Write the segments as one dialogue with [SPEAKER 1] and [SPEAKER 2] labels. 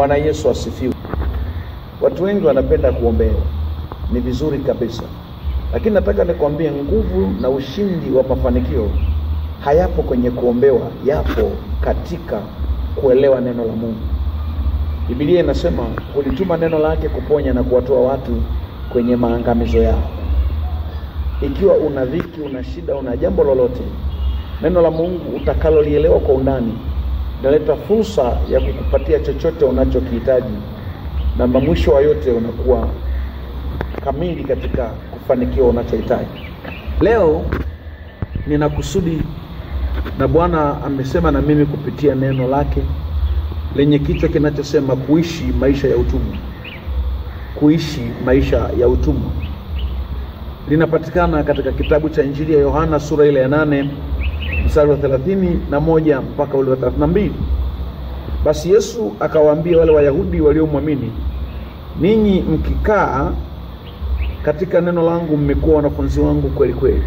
[SPEAKER 1] Bwana Yesu asifiwe. Watu wengi wanapenda kuombewa, ni vizuri kabisa, lakini nataka nikwambie, nguvu na ushindi wa mafanikio hayapo kwenye kuombewa, yapo katika kuelewa neno la Mungu. Biblia inasema hulituma neno lake kuponya na kuwatoa watu kwenye maangamizo yao. Ikiwa una dhiki, una shida, una jambo lolote, neno la Mungu utakalolielewa kwa undani inaleta fursa ya kukupatia chochote unachokihitaji, na mwisho wa yote unakuwa kamili katika kufanikiwa unachohitaji. Leo nina kusudi na Bwana amesema na mimi kupitia neno lake lenye kichwa kinachosema kuishi maisha ya utumwa. Kuishi maisha ya utumwa linapatikana katika kitabu cha Injili ya Yohana sura ile ya nane mstari wa thelathini na moja mpaka ule wa thelathini na mbili. Basi Yesu akawaambia wale Wayahudi waliomwamini, ninyi mkikaa katika neno langu mmekuwa wanafunzi wangu kweli kweli,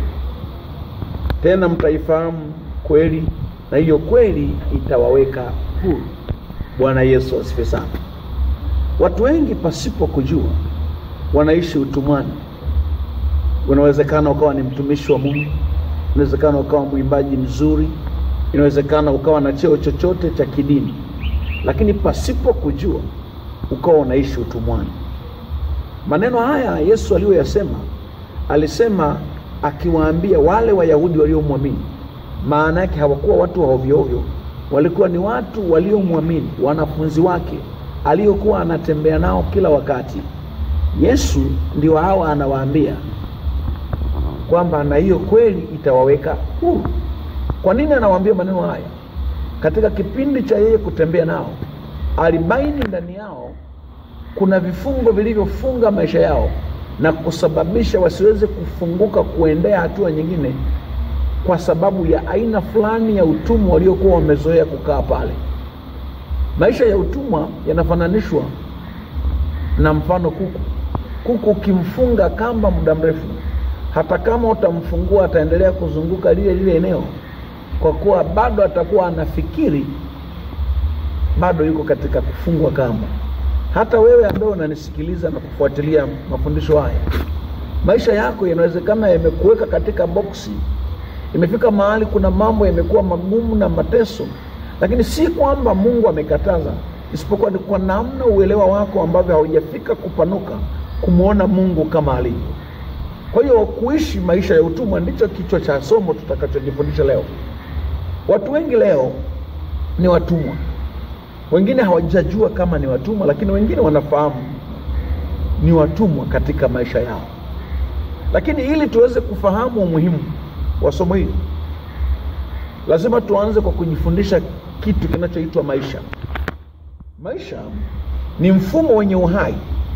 [SPEAKER 1] tena mtaifahamu kweli, na hiyo kweli itawaweka huru. Bwana Yesu asifiwe sana. Watu wengi pasipo kujua wanaishi utumwani. Unawezekana ukawa ni mtumishi wa Mungu, inawezekana ukawa mwimbaji mzuri, inawezekana ukawa na cheo chochote cha kidini, lakini pasipo kujua ukawa unaishi utumwani. Maneno haya Yesu aliyoyasema, alisema akiwaambia wale Wayahudi waliomwamini. Maana yake hawakuwa watu wa ovyo ovyo, walikuwa ni watu waliomwamini, wanafunzi wake aliokuwa anatembea nao kila wakati. Yesu ndio hawa anawaambia kwamba na hiyo kweli itawaweka huru. Kwa nini anawaambia maneno haya? Katika kipindi cha yeye kutembea nao, alibaini ndani yao kuna vifungo vilivyofunga maisha yao na kusababisha wasiweze kufunguka kuendea hatua nyingine, kwa sababu ya aina fulani ya utumwa waliokuwa wamezoea kukaa pale. Maisha ya utumwa yanafananishwa na mfano kuku. Kuku ukimfunga kamba muda mrefu, hata kama utamfungua ataendelea kuzunguka lile lile eneo, kwa kuwa bado atakuwa anafikiri bado yuko katika kufungwa kamba. Hata wewe ambaye unanisikiliza na kufuatilia mafundisho haya, maisha yako yanawezekana yamekuweka katika boksi. Imefika mahali kuna mambo yamekuwa magumu na mateso, lakini si kwamba Mungu amekataza, isipokuwa ni kwa namna uelewa wako ambavyo haujafika kupanuka kumwona Mungu kama alivyo. Kwa hiyo kuishi maisha ya utumwa ndicho kichwa cha somo tutakachojifundisha leo. Watu wengi leo ni watumwa, wengine hawajajua kama ni watumwa, lakini wengine wanafahamu ni watumwa katika maisha yao. Lakini ili tuweze kufahamu umuhimu wa somo hili, lazima tuanze kwa kujifundisha kitu kinachoitwa maisha. Maisha ni mfumo wenye uhai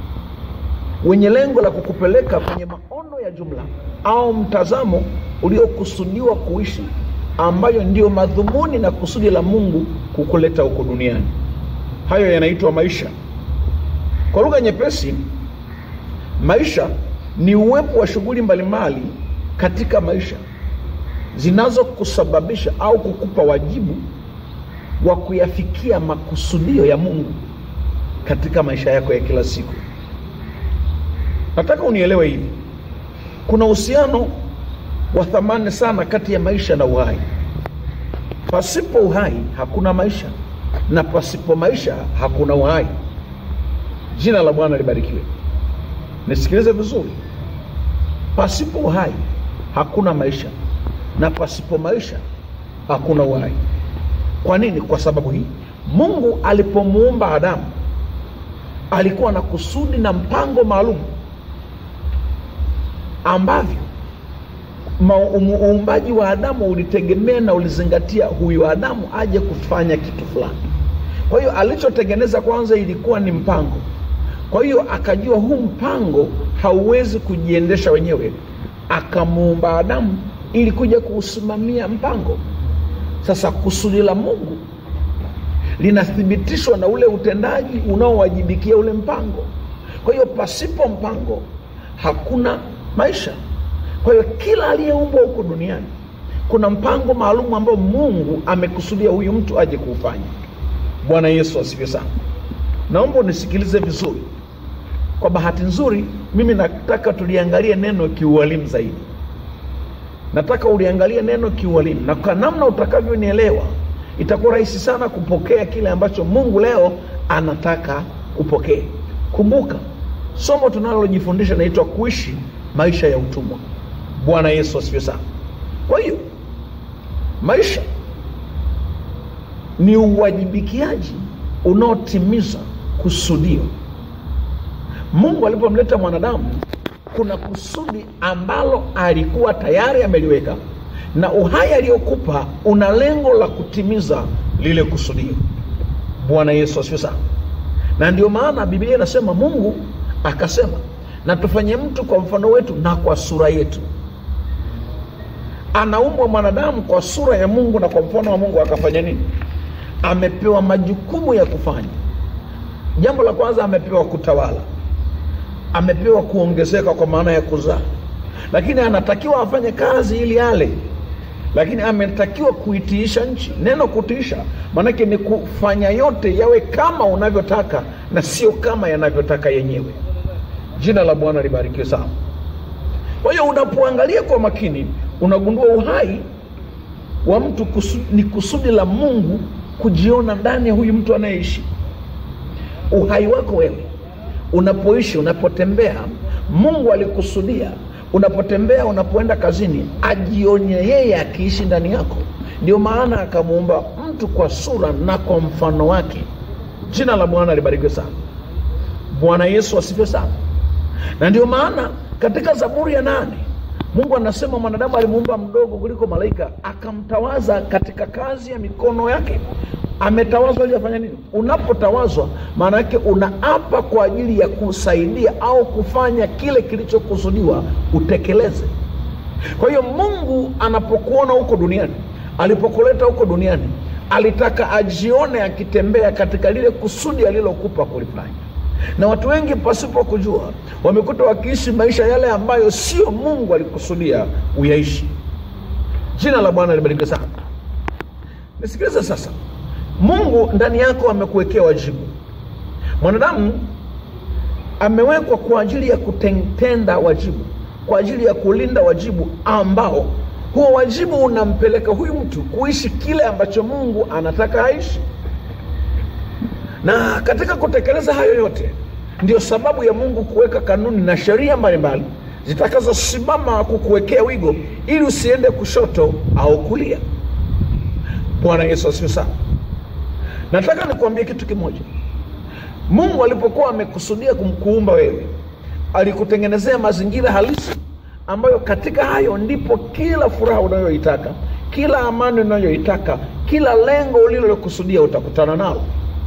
[SPEAKER 1] wenye lengo la kukupeleka kwenye maono ya jumla au mtazamo uliokusudiwa kuishi, ambayo ndiyo madhumuni na kusudi la Mungu kukuleta huko duniani. Hayo yanaitwa maisha. Kwa lugha nyepesi, maisha ni uwepo wa shughuli mbalimbali katika maisha zinazokusababisha au kukupa wajibu wa kuyafikia makusudio ya Mungu katika maisha yako ya kila siku. Nataka unielewe hivi, kuna uhusiano wa thamani sana kati ya maisha na uhai. Pasipo uhai hakuna maisha, na pasipo maisha hakuna uhai. Jina la Bwana libarikiwe. Nisikilize vizuri, pasipo uhai hakuna maisha, na pasipo maisha hakuna uhai. Kwa nini? Kwa sababu hii, Mungu alipomuumba Adamu alikuwa na kusudi na mpango maalum ambavyo uumbaji wa Adamu ulitegemea na ulizingatia huyu Adamu aje kufanya kitu fulani. Kwa hiyo alichotengeneza kwanza ilikuwa ni mpango. Kwa hiyo akajua huu mpango hauwezi kujiendesha wenyewe, akamuumba Adamu ili kuja kuusimamia mpango. Sasa kusudi la Mungu linathibitishwa na ule utendaji unaowajibikia ule mpango. Kwa hiyo pasipo mpango hakuna maisha. Kwa hiyo kila aliyeumbwa huko duniani kuna mpango maalum ambao Mungu amekusudia huyu mtu aje kuufanya. Bwana Yesu asifiwe sana. naomba unisikilize vizuri. Kwa bahati nzuri, mimi nataka tuliangalie neno kiualimu zaidi. Nataka uliangalie neno kiualimu, na kwa namna utakavyonielewa itakuwa rahisi sana kupokea kile ambacho Mungu leo anataka upokee. Kumbuka somo tunalojifundisha naitwa kuishi maisha ya utumwa. Bwana Yesu asifiwe sana. Kwa hiyo maisha ni uwajibikiaji unaotimiza kusudio. Mungu alipomleta mwanadamu, kuna kusudi ambalo alikuwa tayari ameliweka, na uhai aliyokupa una lengo la kutimiza lile kusudio. Bwana Yesu asifiwe sana. Na ndio maana Biblia inasema Mungu akasema, na tufanye mtu kwa mfano wetu na kwa sura yetu. Anaumbwa mwanadamu kwa sura ya Mungu na kwa mfano wa Mungu, akafanya nini? Amepewa majukumu ya kufanya. Jambo la kwanza, amepewa kutawala, amepewa kuongezeka kwa maana ya kuzaa, lakini anatakiwa afanye kazi ili ale, lakini ametakiwa kuitiisha nchi. Neno kutiisha maanake ni kufanya yote yawe kama unavyotaka na sio kama yanavyotaka yenyewe. Jina la Bwana libarikiwe sana. Kwa hiyo unapoangalia kwa makini, unagundua uhai wa mtu kusu, ni kusudi la Mungu kujiona ndani ya huyu mtu anayeishi. Uhai wako wewe unapoishi, unapotembea, Mungu alikusudia unapotembea, unapoenda kazini, ajionye yeye akiishi ndani yako. Ndio maana akamuumba mtu kwa sura na kwa mfano wake. Jina la Bwana libarikiwe sana. Bwana Yesu asifiwe sana. Na ndio maana katika Zaburi ya nane Mungu anasema mwanadamu alimuumba mdogo kuliko malaika, akamtawaza katika kazi ya mikono yake. Ametawazwa ili afanya nini? Unapotawazwa maana yake unaapa kwa ajili ya kusaidia au kufanya kile kilichokusudiwa utekeleze. Kwa hiyo Mungu anapokuona huko duniani, alipokuleta huko duniani, alitaka ajione akitembea katika lile kusudi alilokupa kulifanya na watu wengi pasipo kujua wamekuta wakiishi maisha yale ambayo sio Mungu alikusudia uyaishi. Jina la Bwana libarikiwe sana. Nisikilize sasa, Mungu ndani yako amekuwekea wajibu. Mwanadamu amewekwa kwa ajili ya kutenda wajibu, kwa ajili ya kulinda wajibu ambao huo wajibu unampeleka huyu mtu kuishi kile ambacho Mungu anataka aishi na katika kutekeleza hayo yote ndio sababu ya Mungu kuweka kanuni na sheria mbalimbali zitakazosimama kukuwekea wigo ili usiende kushoto au kulia. Bwana Yesu asifiwe sana. Nataka nikuambie kitu kimoja. Mungu alipokuwa amekusudia kumkuumba wewe, alikutengenezea mazingira halisi ambayo katika hayo ndipo kila furaha unayoitaka, kila amani unayoitaka, kila lengo ulilokusudia utakutana nalo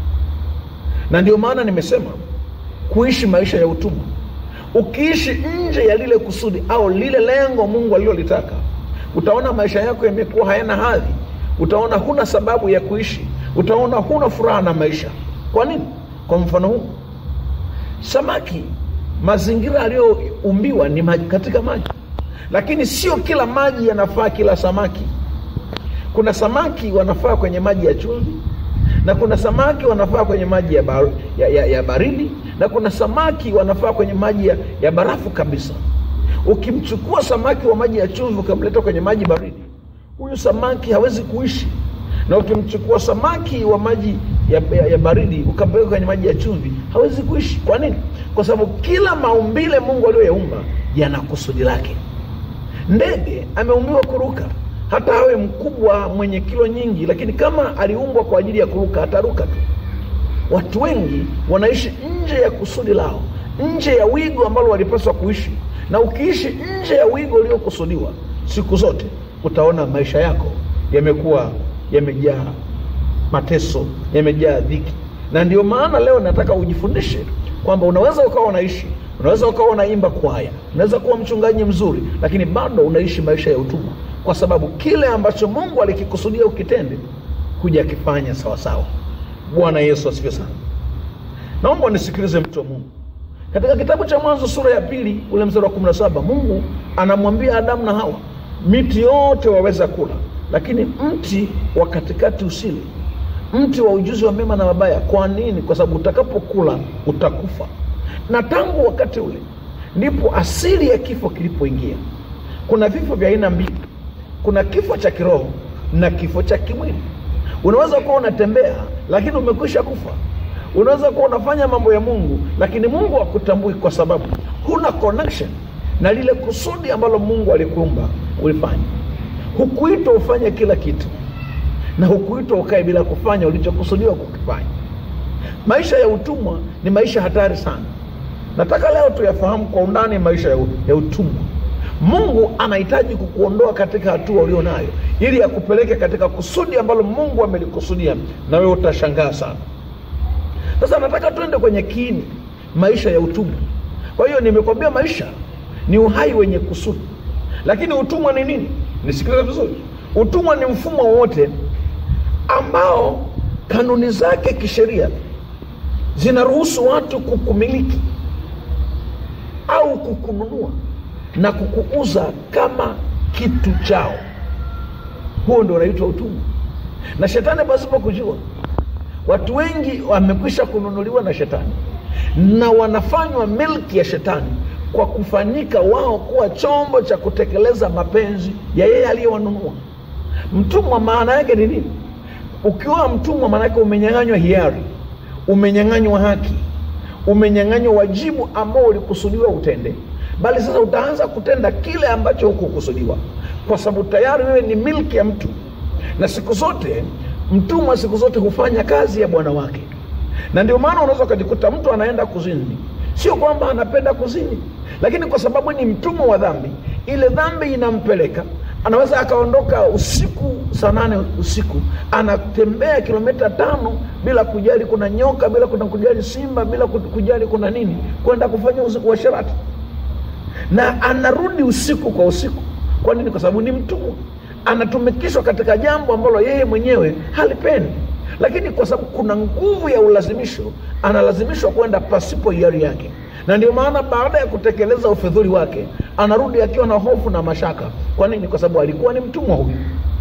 [SPEAKER 1] na ndio maana nimesema kuishi maisha ya utumwa. Ukiishi nje ya lile kusudi au lile lengo Mungu alilolitaka, utaona maisha yako yamekuwa hayana hadhi, utaona huna sababu ya kuishi, utaona huna furaha na maisha. Kwa nini? Kwa mfano huu, samaki, mazingira aliyoumbiwa ni maji, katika maji, lakini sio kila maji yanafaa kila samaki. Kuna samaki wanafaa kwenye maji ya chumvi na kuna samaki wanafaa kwenye maji ya, bar, ya, ya, ya baridi na kuna samaki wanafaa kwenye maji ya, ya barafu kabisa. Ukimchukua samaki wa maji ya chumvi ukamleta kwenye maji baridi, huyu samaki hawezi kuishi, na ukimchukua samaki wa maji ya, ya, ya baridi ukampeleka kwenye maji ya chumvi hawezi kuishi. Kwa nini? Kwa sababu kila maumbile Mungu aliyoyaumba yana kusudi lake. Ndege ameumbiwa kuruka hata awe mkubwa mwenye kilo nyingi, lakini kama aliumbwa kwa ajili ya kuruka ataruka tu. Watu wengi wanaishi nje ya kusudi lao, nje ya wigo ambalo walipaswa kuishi. Na ukiishi nje ya wigo uliokusudiwa, siku zote utaona maisha yako yamekuwa yamejaa mateso, yamejaa dhiki. Na ndio maana leo nataka ujifundishe kwamba unaweza ukawa unaishi, unaweza ukawa unaimba kwaya, unaweza kuwa mchungaji mzuri, lakini bado unaishi maisha ya utumwa kwa sababu kile ambacho Mungu alikikusudia ukitende hujakifanya sawasawa. Bwana Yesu asifiwe sana. Naomba nisikilize mtu wa Mungu. Katika kitabu cha Mwanzo sura ya pili ule mstari wa kumi na saba Mungu anamwambia Adamu na Hawa, miti yote waweza kula, lakini mti wa katikati usile, mti wa ujuzi wa mema na mabaya. Kwa nini? Kwa sababu utakapokula utakufa. Na tangu wakati ule ndipo asili ya kifo kilipoingia. Kuna vifo vya aina mbili, kuna kifo cha kiroho na kifo cha kimwili. Unaweza kuwa unatembea lakini umekwisha kufa. Unaweza kuwa unafanya mambo ya Mungu lakini Mungu hakutambui kwa sababu huna connection na lile kusudi ambalo Mungu alikuumba ulifanya. Hukuitwa ufanye kila kitu na hukuitwa ukae bila kufanya ulichokusudiwa kukifanya. Maisha ya utumwa ni maisha hatari sana. Nataka leo tuyafahamu kwa undani maisha ya, ya utumwa. Mungu anahitaji kukuondoa katika hatua ulio nayo ili akupeleke katika kusudi ambalo Mungu amelikusudia, na wewe utashangaa sana. Sasa nataka tuende kwenye kiini maisha ya utumwa. Kwa hiyo nimekwambia maisha ni uhai wenye kusudi, lakini utumwa ni nini? Nisikilize vizuri. Utumwa ni mfumo wowote ambao kanuni zake kisheria zinaruhusu watu kukumiliki au kukununua na kukuuza kama kitu chao. Huo ndio unaitwa utumwa. Na shetani pasipo kujua, watu wengi wamekwisha kununuliwa na shetani na wanafanywa milki ya shetani kwa kufanyika wao kuwa chombo cha kutekeleza mapenzi ya yeye aliyewanunua. Mtumwa maana yake ni nini? Ukiwa mtumwa, maana yake umenyang'anywa hiari, umenyang'anywa haki, umenyang'anywa wajibu ambao ulikusudiwa utende, bali sasa utaanza kutenda kile ambacho hukukusudiwa, kwa sababu tayari wewe ni milki ya mtu. Na siku zote mtumwa, siku zote hufanya kazi ya bwana wake, na ndio maana unaweza ukajikuta mtu anaenda kuzini, sio kwamba anapenda kuzini, lakini kwa sababu ni mtumwa wa dhambi, ile dhambi inampeleka anaweza akaondoka usiku saa nane usiku anatembea kilomita tano bila kujali kuna nyoka, bila kuna kujali simba, bila kujali kuna nini, kwenda kufanya uasherati, na anarudi usiku kwa usiku. Kwa nini? Kwa sababu ni mtumwa, anatumikishwa katika jambo ambalo yeye mwenyewe halipendi, lakini kwa sababu kuna nguvu ya ulazimisho, analazimishwa kwenda pasipo hiari yake na ndio maana baada ya kutekeleza ufidhuli wake anarudi akiwa na hofu na mashaka. Kwa nini? Kwa sababu alikuwa ni mtumwa huyu.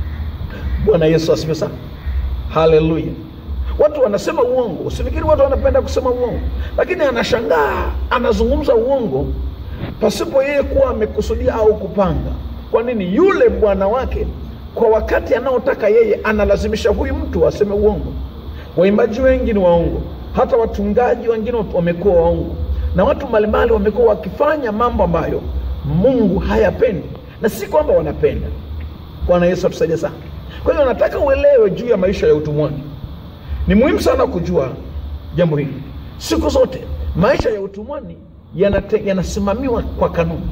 [SPEAKER 1] Bwana Yesu asifiwe sana, haleluya. Watu wanasema uongo, usifikiri watu wanapenda kusema uongo, lakini anashangaa anazungumza uongo pasipo yeye kuwa amekusudia au kupanga. Kwa nini? Yule bwana wake kwa wakati anaotaka yeye analazimisha huyu mtu aseme uongo. Waimbaji wengi ni waongo, hata watungaji wengine wamekuwa waongo na watu mbalimbali wamekuwa wakifanya mambo ambayo Mungu hayapendi, na si kwamba wanapenda. Bwana Yesu atusaidie sana. Kwa hiyo nataka uelewe juu ya maisha ya utumwani. Ni muhimu sana kujua jambo hili. Siku zote maisha ya utumwani yanate, yanasimamiwa kwa kanuni,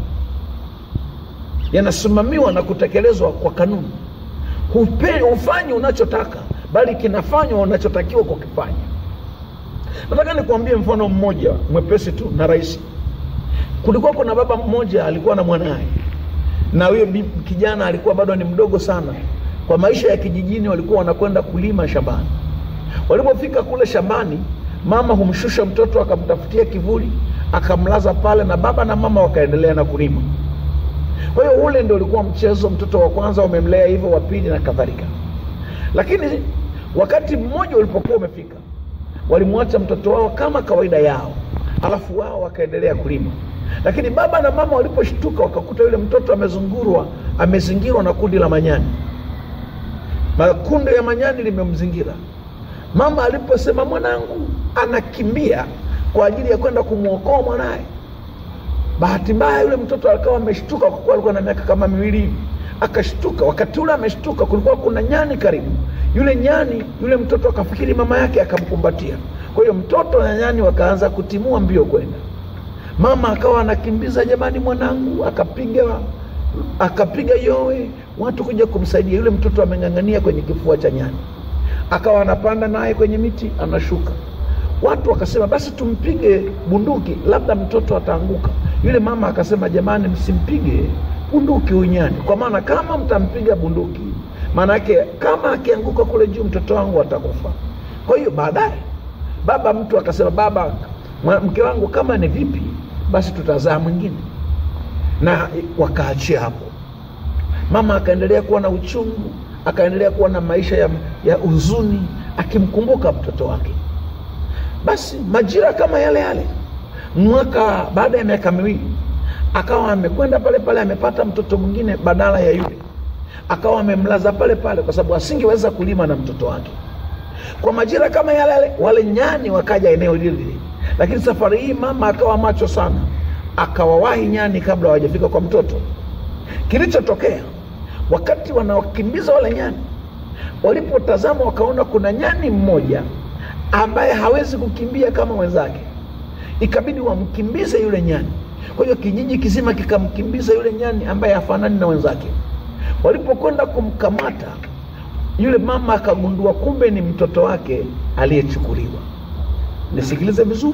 [SPEAKER 1] yanasimamiwa na kutekelezwa kwa kanuni. Hufanyi unachotaka, bali kinafanywa unachotakiwa kukifanya. Nataka nikuambie mfano mmoja mwepesi tu na rahisi. Kulikuwa kuna baba mmoja alikuwa na mwanaye, na huyo kijana alikuwa bado ni mdogo sana. Kwa maisha ya kijijini, walikuwa wanakwenda kulima shambani. Walipofika kule shambani, mama humshusha mtoto akamtafutia kivuli, akamlaza pale, na baba na mama wakaendelea na kulima. Kwa hiyo ule ndio ulikuwa mchezo. Mtoto wa kwanza umemlea hivyo, wa pili na kadhalika. Lakini wakati mmoja ulipokuwa umefika walimwacha mtoto wao kama kawaida yao, alafu wao wakaendelea kulima. Lakini baba na mama waliposhtuka, wakakuta yule mtoto amezungurwa, amezingirwa na kundi la manyani. Makundi ya manyani limemzingira. Mama aliposema mwanangu, anakimbia kwa ajili ya kwenda kumwokoa mwanaye. Bahati mbaya yule mtoto akawa ameshtuka, kwa kuwa alikuwa na miaka kama miwili hivi, akashtuka. Wakati ule ameshtuka, kulikuwa kuna nyani karibu yule nyani, yule mtoto akafikiri mama yake, akamkumbatia. Kwa hiyo mtoto na nyani wakaanza kutimua mbio kwenda. Mama akawa anakimbiza, jamani, mwanangu, akapiga akapiga yowe, watu kuja kumsaidia. Yule mtoto ameng'ang'ania kwenye kifua cha nyani, akawa anapanda naye kwenye miti, anashuka. Watu wakasema basi tumpige bunduki, labda mtoto ataanguka. Yule mama akasema, jamani, msimpige bunduki huyu nyani, kwa maana kama mtampiga bunduki maana yake kama akianguka kule juu mtoto wangu atakufa. Kwa hiyo baadaye baba mtu akasema, baba, mke wangu, kama ni vipi basi tutazaa mwingine, na wakaachia hapo. Mama akaendelea kuwa na uchungu, akaendelea kuwa na maisha ya, ya huzuni, akimkumbuka mtoto wake. Basi majira kama yale yale, mwaka baada ya miaka miwili, akawa amekwenda pale pale, amepata mtoto mwingine badala ya yule, akawa amemlaza pale pale, kwa sababu asingeweza kulima na mtoto wake. Kwa majira kama yale yale, wale nyani wakaja eneo lile lile, lakini safari hii mama akawa macho sana, akawawahi nyani kabla hawajafika kwa mtoto. Kilichotokea wakati wanawakimbiza wale nyani, walipotazama wakaona kuna nyani mmoja ambaye hawezi kukimbia kama wenzake, ikabidi wamkimbize yule nyani. Kwa hiyo kijiji kizima kikamkimbiza yule nyani ambaye hafanani na wenzake. Walipokwenda kumkamata yule mama, akagundua kumbe ni mtoto wake aliyechukuliwa. Nisikilize vizuri,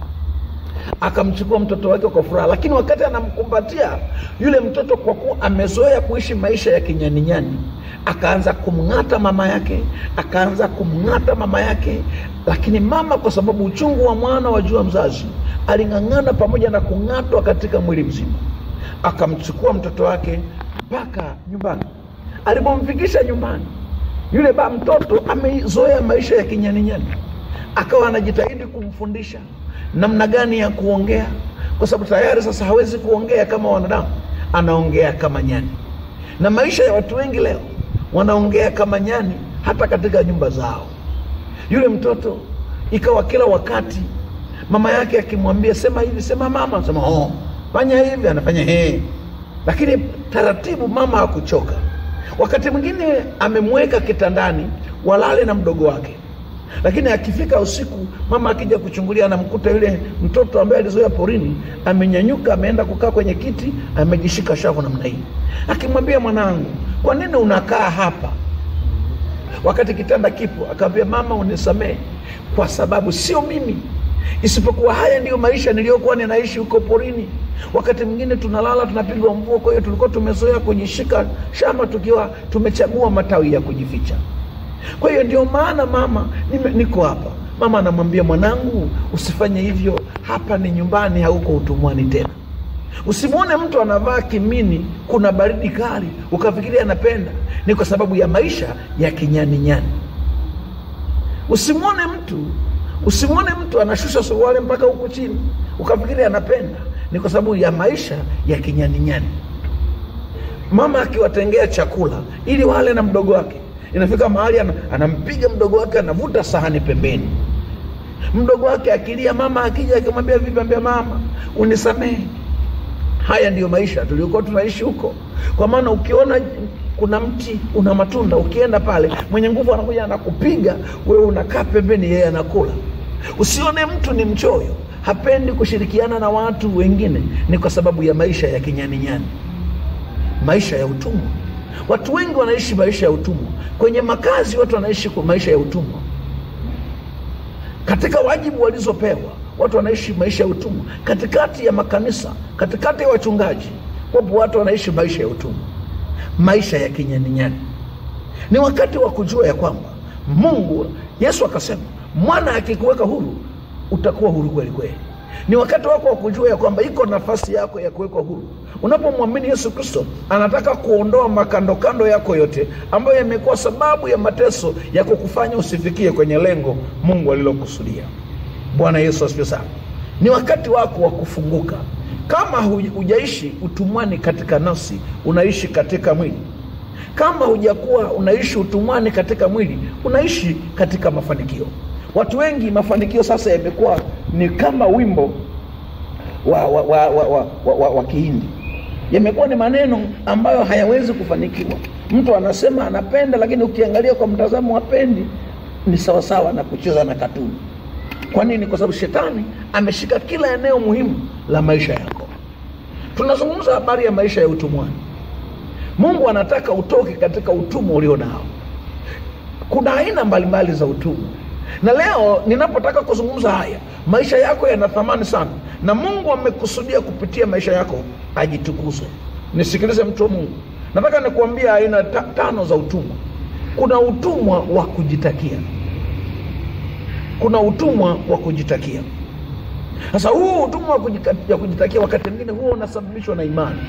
[SPEAKER 1] akamchukua mtoto wake kwa furaha, lakini wakati anamkumbatia yule mtoto, kwa kuwa amezoea kuishi maisha ya kinyaninyani, akaanza kumng'ata mama yake, akaanza kumng'ata mama yake. Lakini mama, kwa sababu uchungu wa mwana wajua mzazi, aling'ang'ana pamoja na kung'atwa katika mwili mzima, akamchukua mtoto wake mpaka nyumbani. Alipomfikisha nyumbani, yule ba mtoto amezoea maisha ya kinyaninyani, akawa anajitahidi kumfundisha namna gani ya kuongea, kwa sababu tayari sasa hawezi kuongea kama wanadamu, anaongea kama nyani. Na maisha ya watu wengi leo wanaongea kama nyani, hata katika nyumba zao. Yule mtoto ikawa kila wakati mama yake akimwambia sema hivi, sema mama, anasema oh, fanya hivi, anafanya he. Lakini taratibu mama hakuchoka. Wakati mwingine amemweka kitandani walale na mdogo wake lakini akifika usiku, mama akija kuchungulia, anamkuta yule mtoto ambaye alizoea porini amenyanyuka, ameenda kukaa kwenye kiti, amejishika shavu namna hii, akimwambia mwanangu, kwa nini unakaa hapa wakati kitanda kipo? Akamwambia, mama, unisamehe kwa sababu sio mimi, isipokuwa haya ndiyo maisha niliyokuwa ninaishi huko porini. Wakati mwingine tunalala tunapigwa mvua, kwa hiyo tulikuwa tumezoea kujishika shamba tukiwa tumechagua matawi ya kujificha. Kwa hiyo ndio maana mama, nime, niko hapa. Mama anamwambia mwanangu, usifanye hivyo, hapa ni nyumbani, hauko utumwani tena. Usimwone mtu anavaa kimini, kuna baridi kali, ukafikiria anapenda, ni kwa sababu ya maisha ya kinyani nyani. Usimwone mtu usimwone mtu anashusha suruali mpaka huku chini, ukafikiria anapenda, ni kwa sababu ya maisha ya kinyani nyani. Mama akiwatengea chakula ili wale na mdogo wake inafika mahali anampiga mdogo wake, anavuta sahani pembeni. Mdogo wake akilia, mama akija akimwambia vipi, ambia mama, unisamehe. Haya ndiyo maisha tuliokuwa tunaishi huko, kwa maana ukiona kuna mti una matunda, ukienda pale, mwenye nguvu anakuja anakupiga, wewe unakaa pembeni, yeye anakula. Usione mtu ni mchoyo, hapendi kushirikiana na watu wengine, ni kwa sababu ya maisha ya kinyaninyani, maisha ya utumwa. Watu wengi wanaishi maisha ya utumwa kwenye makazi, watu wanaishi kwa maisha ya utumwa katika wajibu walizopewa, watu wanaishi maisha ya utumwa katikati ya makanisa, katikati ya wachungaji, wapo watu wanaishi maisha ya utumwa, maisha ya kinyaninyani. Ni wakati wa kujua ya kwamba Mungu, Yesu akasema, mwana akikuweka huru utakuwa huru kweli kweli. Ni wakati wako wa kujua ya kwamba iko nafasi yako ya kuwekwa huru. Unapomwamini Yesu Kristo, anataka kuondoa makandokando yako yote ambayo yamekuwa sababu ya mateso ya kukufanya usifikie kwenye lengo Mungu alilokusudia. Bwana Yesu asifiwe sana. Ni wakati wako wa kufunguka. Kama hujaishi utumwani katika nafsi, unaishi katika mwili. Kama hujakuwa unaishi utumwani katika mwili, unaishi katika mafanikio. Watu wengi mafanikio sasa yamekuwa ni kama wimbo wa, wa, wa, wa, wa, wa, wa, wa Kihindi, yamekuwa ni maneno ambayo hayawezi kufanikiwa. Mtu anasema anapenda, lakini ukiangalia kwa mtazamo wa pendi ni sawasawa na kucheza na katuni. Kwa nini? Kwa sababu shetani ameshika kila eneo muhimu la maisha yako. Tunazungumza habari ya maisha ya utumwani. Mungu anataka utoke katika utumwa ulio nao. Kuna aina mbalimbali za utumwa na leo ninapotaka kuzungumza haya, maisha yako yana thamani sana, na Mungu amekusudia kupitia maisha yako ajitukuzwe. Nisikilize mtu wa Mungu, nataka nikuambia aina ta tano za utumwa. Kuna utumwa wa kujitakia, kuna utumwa wa kujitakia. Sasa huu utumwa wa kujitakia wakati mwingine huwa unasababishwa na imani.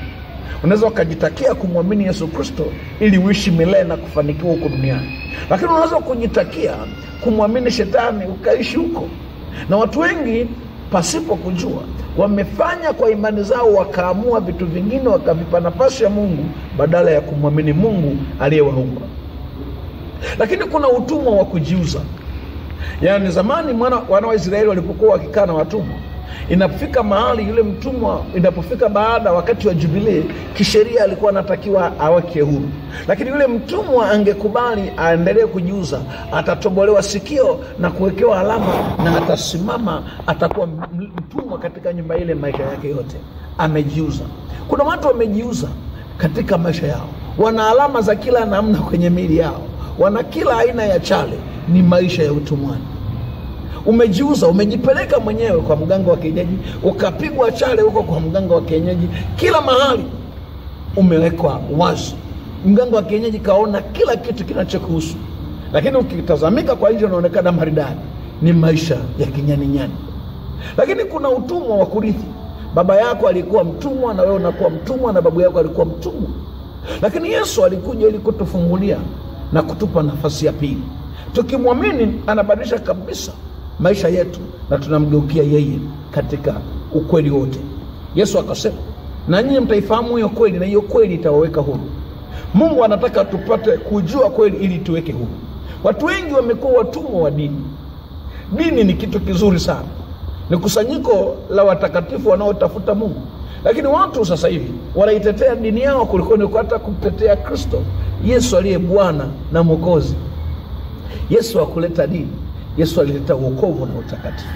[SPEAKER 1] unaweza ukajitakia kumwamini yesu kristo ili uishi milele na kufanikiwa huko duniani lakini unaweza kujitakia kumwamini shetani ukaishi huko na watu wengi pasipo kujua wamefanya kwa imani zao wakaamua vitu vingine wakavipa nafasi ya mungu badala ya kumwamini mungu aliyewaumba lakini kuna utumwa wa kujiuza yaani zamani mwana, wana wa israeli walipokuwa wakikaa na watumwa inapofika mahali yule mtumwa inapofika baada wakati wa jubilii kisheria alikuwa anatakiwa aweke huru lakini yule mtumwa angekubali aendelee kujiuza atatobolewa sikio na kuwekewa alama na atasimama atakuwa m- mtumwa katika nyumba ile maisha yake yote amejiuza kuna watu wamejiuza katika maisha yao wana alama za kila namna kwenye miili yao wana kila aina ya chale ni maisha ya utumwani umejiuza umejipeleka mwenyewe kwa mganga wa kienyeji ukapigwa chale huko kwa mganga wa kienyeji kila mahali umewekwa wazi mganga wa kienyeji kaona kila kitu kinachokuhusu lakini ukitazamika kwa nje unaonekana maridadi ni maisha ya kinyaninyani lakini kuna utumwa wa kurithi baba yako alikuwa mtumwa na wewe unakuwa mtumwa na babu yako alikuwa mtumwa lakini yesu alikuja ili kutufungulia na kutupa nafasi ya pili tukimwamini anabadilisha kabisa maisha yetu na tunamgeukia yeye katika ukweli wote yesu akasema na nyinyi mtaifahamu hiyo kweli na hiyo kweli itawaweka huru mungu anataka tupate kujua kweli ili tuweke huru watu wengi wamekuwa watumwa wa dini dini ni kitu kizuri sana ni kusanyiko la watakatifu wanaotafuta mungu lakini watu sasa hivi wanaitetea dini yao kuliko ni hata kumtetea kristo yesu aliye bwana na mwokozi yesu akuleta dini yesu alileta uokovu na utakatifu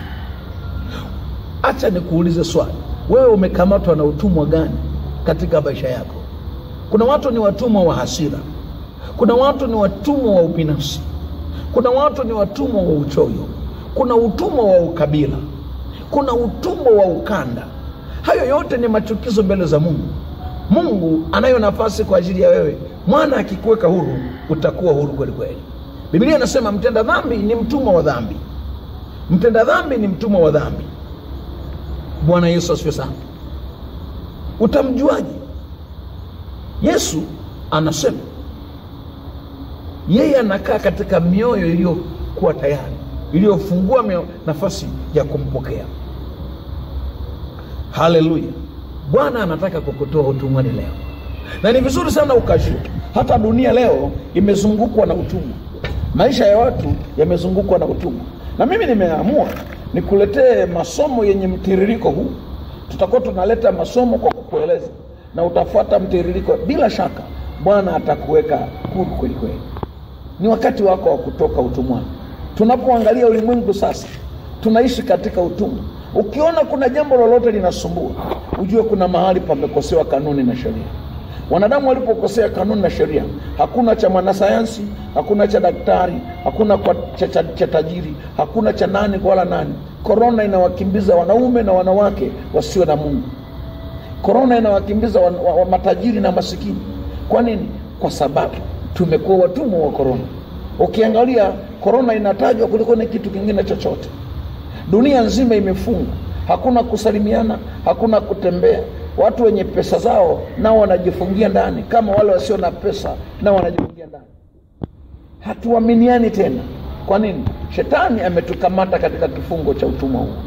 [SPEAKER 1] hacha nikuulize swali wewe umekamatwa na utumwa gani katika maisha yako kuna watu ni watumwa wa hasira kuna watu ni watumwa wa ubinafsi kuna watu ni watumwa wa uchoyo kuna utumwa wa ukabila kuna utumwa wa ukanda hayo yote ni machukizo mbele za mungu mungu anayo nafasi kwa ajili ya wewe mwana akikuweka huru utakuwa huru kweli kweli biblia inasema mtenda dhambi ni mtumwa wa dhambi mtenda dhambi ni mtumwa wa dhambi bwana yesu asifiwe sana utamjuaje yesu anasema yeye anakaa katika mioyo iliyokuwa tayari iliyofungua mio- nafasi ya kumpokea haleluya bwana anataka kukutoa utumwani leo na ni vizuri sana ukajua hata dunia leo imezungukwa na utumwa maisha ya watu yamezungukwa na utumwa na mimi nimeamua nikuletee masomo yenye mtiririko huu tutakuwa tunaleta masomo kwa kukueleza na utafuata mtiririko bila shaka bwana atakuweka huru kweli kweli ni wakati wako wa kutoka utumwani tunapoangalia ulimwengu sasa tunaishi katika utumwa ukiona kuna jambo lolote linasumbua ujue kuna mahali pamekosewa kanuni na sheria wanadamu walipokosea kanuni na sheria hakuna cha mwanasayansi hakuna cha daktari hakuna kwa cha, cha, cha tajiri hakuna cha nani wala nani korona inawakimbiza wanaume na wanawake wasio na mungu korona inawakimbiza wa, wa, wa matajiri na masikini kwa nini kwa sababu tumekuwa watumwa wa korona ukiangalia korona inatajwa kuliko ni kitu kingine chochote dunia nzima imefungwa hakuna kusalimiana hakuna kutembea watu wenye pesa zao nao wanajifungia ndani kama wale wasio na pesa nao wanajifungia ndani hatuaminiani tena kwa nini shetani ametukamata katika kifungo cha utumwa huo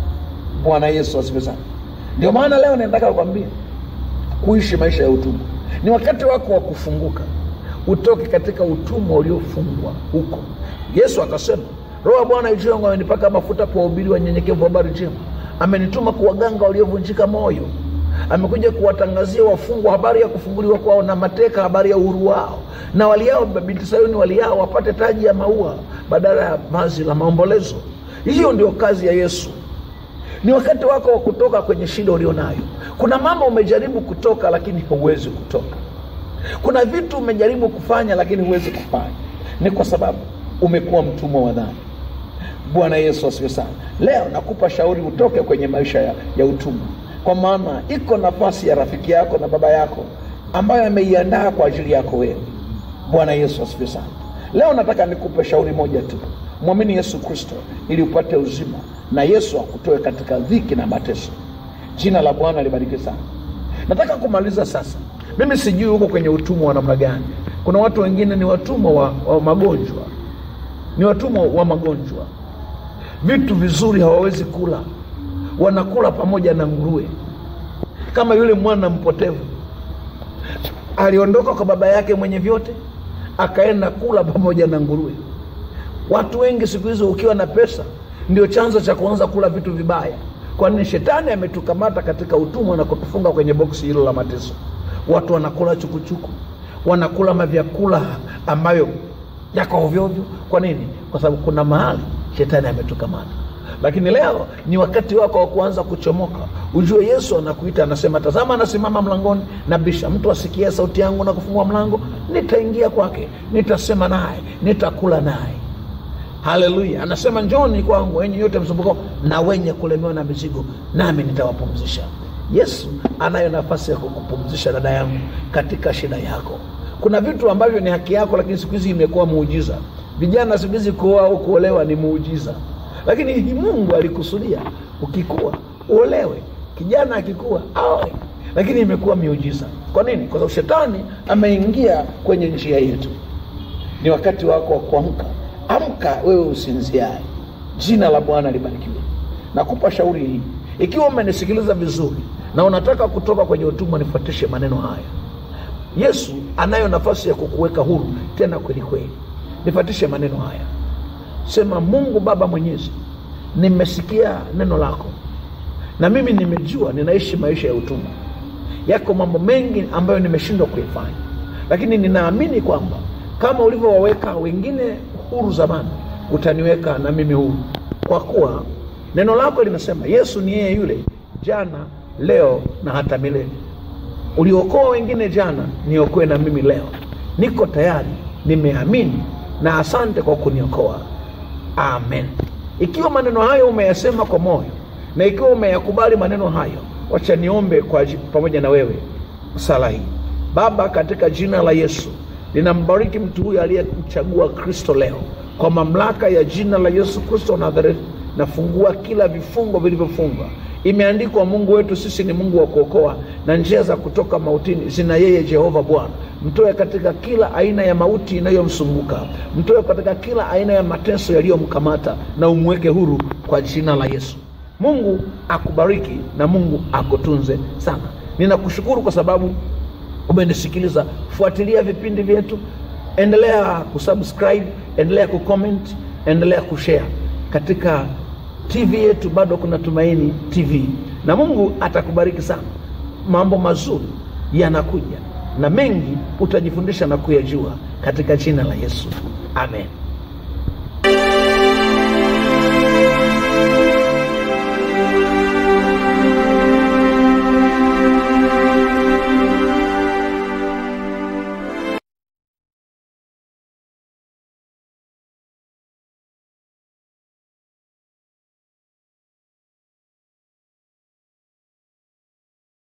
[SPEAKER 1] bwana yesu asifiwe sana ndio maana leo nataka kukwambia kuishi maisha ya utumwa ni wakati wako wa kufunguka utoke katika utumwa uliofungwa huko yesu akasema roho ya bwana juu yangu amenipaka mafuta kwa wahubiri wanyenyekevu habari njema amenituma kuwaganga waliovunjika moyo amekuja kuwatangazia wafungwa habari ya kufunguliwa kwao na mateka habari ya uhuru wao na waliao binti sayuni waliao wapate taji ya maua badala ya vazi la maombolezo hiyo ndio kazi ya yesu ni wakati wako wa kutoka kwenye shida ulionayo kuna mambo umejaribu kutoka lakini huwezi kutoka kuna vitu umejaribu kufanya lakini huwezi kufanya ni kwa sababu umekuwa mtumwa wa dhambi bwana yesu asiwe sana leo nakupa shauri utoke kwenye maisha ya, ya utumwa kwa maana iko nafasi ya rafiki yako na baba yako ambayo ameiandaa kwa ajili yako wewe bwana yesu asifiwe sana leo nataka nikupe shauri moja tu mwamini yesu kristo ili upate uzima na yesu akutoe katika dhiki na mateso jina la bwana libariki sana nataka kumaliza sasa mimi sijui huko kwenye utumwa wa namna gani kuna watu wengine ni watumwa wa, wa magonjwa ni watumwa wa magonjwa vitu vizuri hawawezi kula wanakula pamoja na nguruwe kama yule mwana mpotevu aliondoka kwa baba yake mwenye vyote akaenda kula pamoja na nguruwe watu wengi siku hizi ukiwa na pesa ndio chanzo cha kuanza kula vitu vibaya kwani shetani ametukamata katika utumwa na kutufunga kwenye boksi hilo la mateso watu wanakula chukuchuku wanakula mavyakula ambayo yako ovyoovyo kwa nini kwa sababu kuna mahali shetani ametukamata lakini leo ni wakati wako wa kuanza kuchomoka ujue yesu anakuita anasema tazama anasimama mlangoni na bisha mtu asikie sauti yangu na kufungua mlango nitaingia kwake nitasema naye nitakula naye haleluya anasema njoni kwangu wenye yote msumbuko na wenye kulemewa na mizigo nami nitawapumzisha yesu anayo nafasi ya kukupumzisha dada yangu katika shida yako kuna vitu ambavyo ni haki yako lakini siku hizi imekuwa muujiza vijana siku hizi kuoa au kuolewa ni muujiza lakini hii mungu alikusudia ukikua uolewe kijana akikua aoe lakini imekuwa miujiza kwa nini kwa sababu shetani ameingia kwenye njia yetu ni wakati wako wa kuamka amka wewe usinziae jina la bwana libarikiwe nakupa shauri hii ikiwa umenisikiliza vizuri na unataka kutoka kwenye utumwa nifuatishe maneno haya yesu anayo nafasi ya kukuweka huru tena kweli kweli nifuatishe maneno haya sema mungu baba mwenyezi nimesikia neno lako na mimi nimejua ninaishi maisha ya utumwa yako mambo mengi ambayo nimeshindwa kuifanya lakini ninaamini kwamba kama ulivyowaweka wengine huru zamani utaniweka na mimi huru kwa kuwa neno lako linasema yesu ni yeye yule jana leo na hata milele uliokoa wengine jana niokoe na mimi leo niko tayari nimeamini na asante kwa kuniokoa amen ikiwa maneno hayo umeyasema kwa moyo na ikiwa umeyakubali maneno hayo wacha niombe kwa aji- pamoja na wewe sala hii baba katika jina la yesu ninambariki mtu huyu aliyemchagua kristo leo kwa mamlaka ya jina la yesu kristo wa nazareti nafungua kila vifungo vilivyofungwa imeandikwa mungu wetu sisi ni mungu wa kuokoa na njia za kutoka mautini zina yeye jehova bwana mtoe katika kila aina ya mauti inayomsumbuka mtoe katika kila aina ya mateso yaliyomkamata na umweke huru kwa jina la yesu mungu akubariki na mungu akutunze sana ninakushukuru kwa sababu umenisikiliza fuatilia vipindi vyetu endelea kusubscribe endelea kucomment endelea kushare katika tv yetu bado kuna tumaini tv na mungu atakubariki sana mambo mazuri yanakuja na mengi utajifundisha na kuyajua katika jina la yesu amen